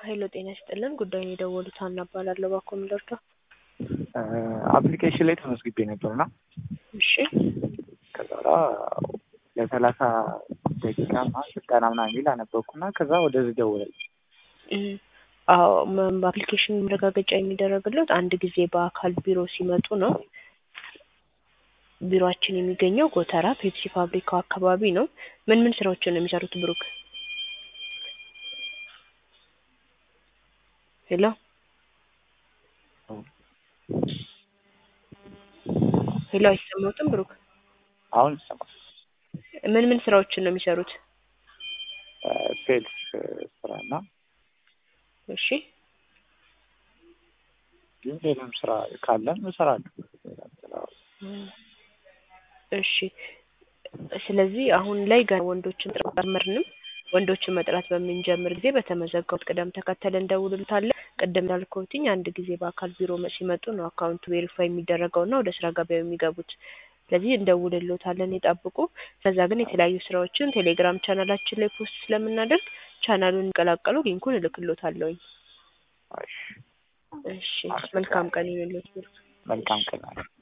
ሀይሎ ጤና ይስጥልን ጉዳዩን የደወሉት ሀና እባላለሁ ባኮ ምለርዳ አፕሊኬሽን ላይ ተመዝግቤ ነበርና እሺ ከዛ በኋላ ለሰላሳ ደቂቃ ምናምን ስልጠና ምናምን የሚል አነበብኩና ከዛ ወደዚህ ደወለልኝ። እም፣ አዎ መ- በአፕሊኬሽን መረጋገጫ የሚደረግለት አንድ ጊዜ በአካል ቢሮ ሲመጡ ነው። ቢሮአችን የሚገኘው ጎተራ ፔፕሲ ፋብሪካው አካባቢ ነው። ምን ምን ስራዎችን ነው የሚሰሩት ብሩክ? ሄሎ ሄሎ፣ አይሰማዎትም ብሩክ? አሁን ይሰማል። ምን ምን ስራዎችን ነው የሚሰሩት? ሴልስ ስራና እሺ ግን ሌላም ስራ ካለም እሰራለሁ። ሌላም ስራ እሺ ስለዚህ አሁን ላይ ገና ወንዶችን ጥራት አልጀመርንም። ወንዶችን መጥራት በምንጀምር ጊዜ በተመዘገቡት ቅደም ተከተል እንደውልልታለን። ቅድም እንዳልኩትኝ አንድ ጊዜ በአካል ቢሮ መ- ሲመጡ ነው አካውንቱ ቬሪፋይ የሚደረገውና ወደ ስራ ገበያው የሚገቡት። ስለዚህ እንደውልልዎታለን ይጠብቁ። ከዛ ግን የተለያዩ ስራዎችን ቴሌግራም ቻናላችን ላይ ፖስት ስለምናደርግ ቻናሉን እንቀላቀሉ ሊንኩን እልክልዎታለሁኝ። እሺ፣ እሺ መልካም ቀን ይሁንልዎት። መልካም ቀን